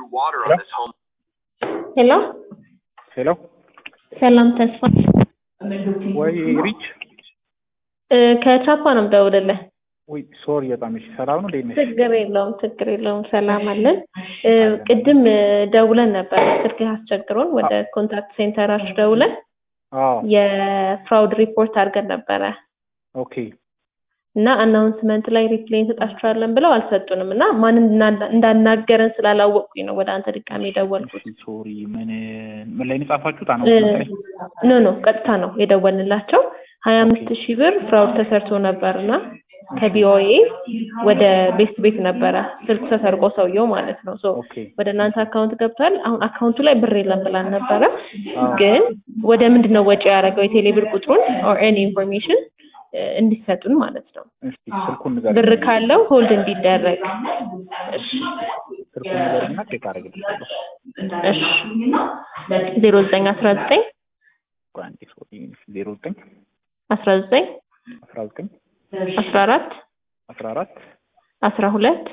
through water on this home. ሄሎ ሄሎ ሰላም ተስፋ ወይ ሪች እ ከቻፓ ነው የምደውልልህ። ወይ ሶሪ በጣም እሺ ሰላም ነው እንዴት ነሽ ችግር የለውም ችግር የለውም ሰላም አለን። እ ቅድም እ ደውለን ነበር ስልክህ አስቸግሮን ወደ ኮንታክት ሴንተራችሁ ደውለን አዎ የፍራውድ ሪፖርት አድርገን ነበረ ኦኬ እና አናውንስመንት ላይ ሪፕሌይ እንሰጣችኋለን ብለው አልሰጡንም እና ማን እንዳ- እንዳናገረን ስላላወቅኩኝ ነው ወደ አንተ ድጋሜ የደወልኩት። እሺ ሶሪ ምን ምን ላይ ነው የጻፋችሁት እ አናውንስመንት ላይ ኖ ኖ ቀጥታ ነው የደወልንላቸው ሀያ አምስት ሺህ ብር ፍራውድ ተሰርቶ ነበር እና ከቪኦኤ ወደ ቤስት ቤት ነበረ ስልክ ተሰርቆ ሰውየው ማለት ነው። ሶ ኦኬ ወደ እናንተ አካውንት ገብቷል። አሁን አካውንቱ ላይ ብር የለም ብላን ነበረ፣ አዎ ግን ወደ ምንድን ነው ወጪ ያደረገው የቴሌ ብር ቁጥሩን ኦር ኤኒ ኢንፎርሜሽን እንዲሰጡን ማለት ነው። እስኪ ስልኩን ንገሪኝ ብር ካለው ሆልድ እንዲደረግ። እሺ ስልኩን ንገሪኝና ቼክ አደርግልሻለሁ እሺ ዜሮ ዘጠኝ አስራ ዘጠኝ ቆይ አንዴ ሶሪ ዜሮ ዘጠኝ አስራ ዘጠኝ አስራ ዘጠኝ አስራ አራት አስራ አራት አስራ ሁለት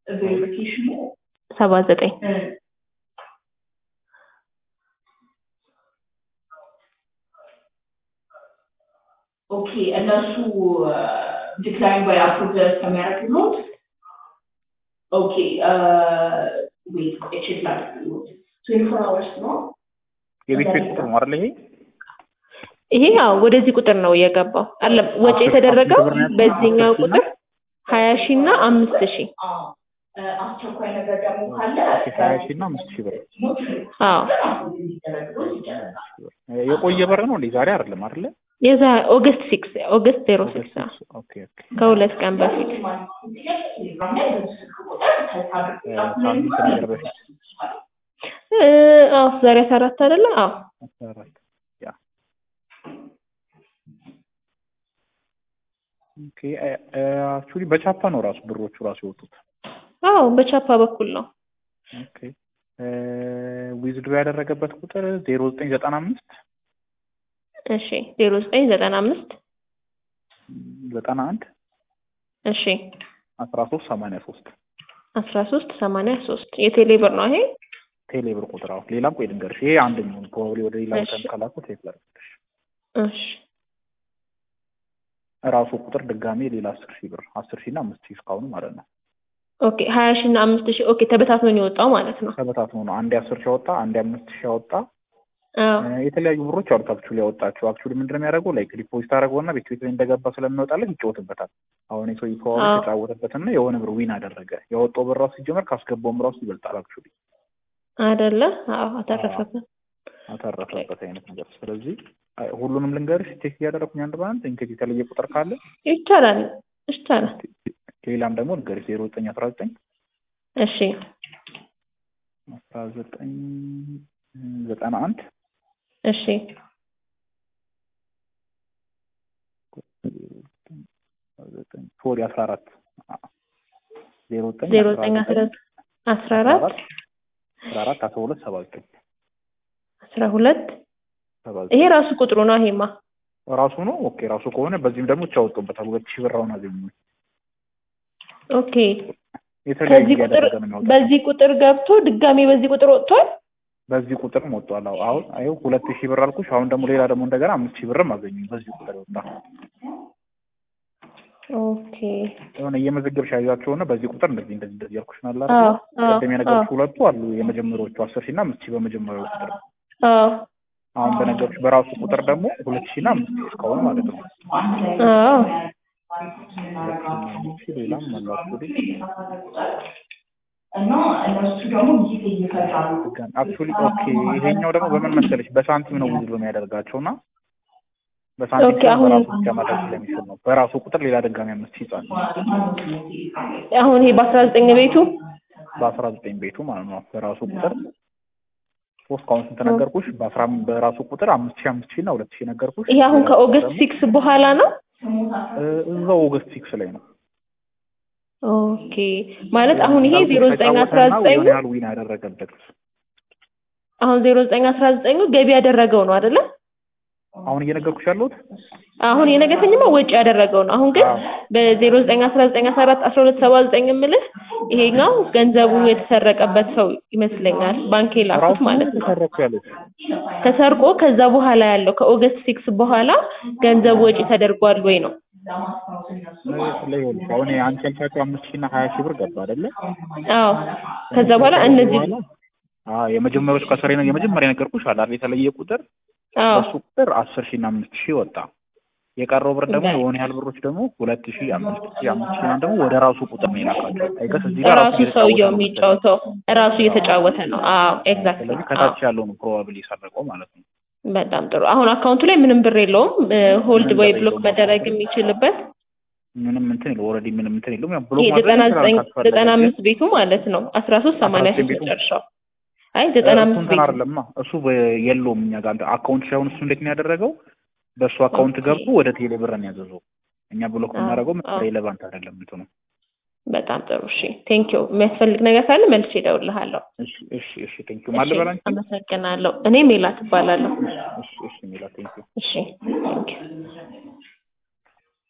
ሰባ ዘጠኝ ኦኬ እነሱ ዲክላይን ባይ አፕሩቭ እስከሚያደርግሎት ኦኬ ዌት ቆይ ቼክ ላድርግሎት ትዌንቲ ፎር አወርስ ነው የቤት ቤት ቁጥር ነው አይደል ይሄ ይሄ ያው ወደዚህ ቁጥር ነው የገባው አለ ወጪ የተደረገው ብር ነው ያልኩት? በዚህኛው አስር ሺህ ቁጥር ሀያ ሺህ እና አምስት ሺህ አዎ እ አስቸኳይ ነገር ደግሞ ካለ ኦኬ ሀያ ሺህ እና አምስት ሺህ ብር አዎ ሊደረግሎት ይችላል የቆየ ብር ነው እንዴ ዛሬ አይደለም አይደለ የዛ ኦገስት ሲክስ ኦገስት ዜሮ ሲክስ ነው ኦኬ ኦኬ ከሁለት ቀን በፊት ሳምንት ነገር በፊት እ አዎ ዛሬ አስራ አራት አይደለ አዎ አስራ አራት ያ ኦኬ አክቹሊ በቻፓ ነው ራሱ ብሮቹ ራሱ የወጡት አዎ በቻፓ በኩል ነው ኦኬ ዊዝድሮ ያደረገበት ቁጥር ዜሮ ዘጠኝ ዘጠና አምስት እሺ ዜሮ ዘጠኝ ዘጠና አምስት ዘጠና አንድ እሺ አስራ ሶስት ሰማንያ ሶስት አስራ ሶስት ሰማንያ ሶስት የቴሌ ብር ነው ይሄ ቴሌ ብር ቁጥር አሁን ሌላም ቆይ ልንገርሽ ይሄ አንደኛው ፕሮባብሊ ወደ ሌላ ቦታ እሺ። ከላኩት ቴክ ላድርግልሽ እሺ ራሱ ቁጥር ድጋሜ ሌላ አስር ሺህ ብር አስር ሺህ እና አምስት ሺህ እስካሁኑ ማለት ነው ኦኬ ሀያ ሺህ እና አምስት ሺህ ኦኬ ተበታትኖ ነው የወጣው ማለት ነው ተበታትኖ ነው አንዴ አስር ሺህ ያወጣ አንዴ አምስት ሺህ ያወጣ አዎ እ የተለያዩ ብሮች አሉት አክቹሊ ያወጣቸው አክቹሊ ምንድን ነው የሚያደርገው ላይክ ዲፖዚት አደረገውና ቤት ቤት ላይ እንደገባ ስለሚወጣለት ይጫወትበታል አሁን የሰው ፕሮባብሊ አዎ። ተጫወተበትና የሆነ ብር ዊን አደረገ ያወጣው ብር ራሱ ሲጀመር ካስገባውም ራሱ ይበልጣል አክቹሊ አይደለ አዎ አተረፈበት አተረፈበት አይነት ነገር ስለዚህ አይ፣ ሁሉንም ልንገርሽ ቼክ እያደረኩኝ አንድ በአንድ እንግዲህ የተለየ ቁጥር ካለ ይቻላል ይቻላል ሌላም ደግሞ ልንገርሽ ዜሮ ዘጠኝ አስራ ዘጠኝ እሺ አስራ ዘጠኝ ዘጠና አንድ እሺ ሶሪ አስራ አራት ዜሮ ዘጠኝ ዜሮ ዘጠኝ አስራ አስራ አራት አስራ አራት አስራ ሁለት ሰባ ዘጠኝ አስራ ሁለት ሰባ ይሄ ዘጠኝ ራሱ ቁጥሩ ነው ይሄማ ራሱ ነው ኦኬ ራሱ ከሆነ በዚህም ደግሞ ይቻወጡበታል ሁለት ሺህ ብር አሁን አገኙ ኦኬ የተለያዩ ከዚህ ቁጥር እያደረገ ነው የሚያወጣው በዚህ ቁጥር ገብቶ ድጋሜ በዚህ ቁጥር ወጥቷል በዚህ ቁጥርም ወጥቷል አዎ አሁን አየው ሁለት ሺህ ብር አልኩሽ አሁን ደግሞ ሌላ ደግሞ እንደገና አምስት ሺህ ብርም አገኙ በዚህ ቁጥር የወጣ ኦኬ የሆነ እየመዘገብሽ ያዣቸውና በዚህ ቁጥር እንደዚህ እንደዚህ እንደዚህ ያልኩሽ ናላ አዎ አዎ ቅድም የነገርኩሽ ሁለቱ አሉ የመጀመሪያዎቹ አስር ሺህ እና አምስት ሺህ በመጀመሪያው ቁጥር አዎ አሁን በነገርኩሽ በራሱ ቁጥር ደግሞ ሁለት ሺህ እና አምስት ሺህ እስካሁን ማለት ነው አዎ ሁለት ሺህ እና አምስት ሺህ ሌላም አላችሁ እና እነሱ ደግሞ ጊዜ ይፈጥራሉ አክቹሊ ኦኬ ይሄኛው ደግሞ በምን መሰለሽ በሳንቲም ነው ውዝሎ የሚያደርጋቸው እና በሳንቲም ኦኬ፣ ሲሆን አሁን- በራሱ ብቻ ማድረግ ስለሚችል ነው በራሱ ቁጥር ሌላ ድጋሚ አምስት ሺህ ይጻል አሁን ይሄ በአስራ ዘጠኝ ቤቱ በአስራ ዘጠኝ ቤቱ ማለት ነው በራሱ ቁጥር ሶስት ከአሁን ስንት ነገርኩሽ በአስራ በራሱ ቁጥር አምስት ሺህ አምስት ሺህ እና ሁለት ሺህ ነገርኩሽ ይሄ አሁን ሌላ ከኦገስት ደግሞ ሲክስ በኋላ ነው እ እዛው ኦገስት ሲክስ ላይ ነው ኦኬ ማለት አሁን ይሄ ዜሮ ዘጠኝ አስራ ተጫወተና ዘጠኝ የሆነ ያህል ዊን ያደረገበት አሁን ዜሮ ዘጠኝ አስራ ዘጠኙ ገቢ ያደረገው ነው አይደለ አሁን እየነገርኩሽ ያለሁት አሁን የነገተኝማ ወጪ ያደረገው ነው። አሁን ግን አዎ። በዜሮ ዘጠኝ አስራ ዘጠኝ አስራ አራት አስራ ሁለት ሰባ ዘጠኝ የምልህ ይሄኛው ገንዘቡ የተሰረቀበት ሰው ይመስለኛል። ባንክ የላኩት ራሱ ማለት ነው። ተሰረኩ ያሉት ተሰርቆ ከዛ በኋላ ያለው ከኦገስት ሲክስ በኋላ ገንዘቡ ወጪ ተደርጓል ወይ ነው? ላይ ይኸውልሽ አሁን አንቺ ያልሻቸው አምስት ሺህ እና ሀያ ሺህ ብር ገባ አይደለ? አዎ። ከዛ በኋላ እነዚህ በኋላ አዎ የመጀመሪያዎች ከስሬ ነው የመጀመሪያ ነገርኩሽ አለ አይደል? የተለየ ቁጥር አዎ በሱ ቁጥር አስር ሺህ እና አምስት ሺህ ወጣ። የቀረው ብር ደግሞ በ- የሆነ ያህል ብሮች ደግሞ ሁለት ሺህ አምስት ሺህ አምስት ሺህ ምናምን ደግሞ ወደ ራሱ ቁጥር ነው የላካቸው። አይገስ እዚህ ጋር ራሱ እየተጫወተ ሰውየው ነው መሰለኝ። የሚጫወተው ራሱ እየተጫወተ ነው። አዎ ኤግዛክትሊ። ስለዚህ ከታች ያለው ነው ፕሮባብሊ የሰረቀው ማለት ነው። በጣም ጥሩ። አሁን አካውንቱ ላይ ምንም ብር የለውም። ሆልድ ምንም ወይ ብር ብሎክ የለውም። መደረግ የሚችልበት ምንም እንትን የለው ኦልሬዲ ምንም እንትን የለውም። ያው ብሎክ ይሄ ማድረግ ዘጠና ይችላል ዘጠኝ ካስፈለገ ዘጠና ግን አምስት ቤቱ ማለት ነው። አስራ ሶስት ሰማንያ ሶስት ቤቱ? መጨረሻው። አይ ዘጠና እሱ አምስት እንትን ቤቱ አይደለማ እሱ በ- የለውም እኛ ጋር አካውንት ሳይሆን እሱ እንዴት ነው ያደረገው? በእሱ አካውንት ኦኬ። ገብቶ ወደ ቴሌ ብር ነው ያዘዘው። እኛ ብሎክ አዎ፣ የምናደርገው አዎ። ሬሌቫንት አይደለም እንትኑ። በጣም ጥሩ። እሺ ቴንክ ዩ። የሚያስፈልግ ነገር ካለ መልሼ እደውልልሃለሁ። እሺ እሺ እሺ ቴንክ ዩ ማልበል አንቺ አመሰግናለሁ። እኔ ሜላት እባላለሁ። እሺ እሺ ሚላ ቴንክ ዩ እሺ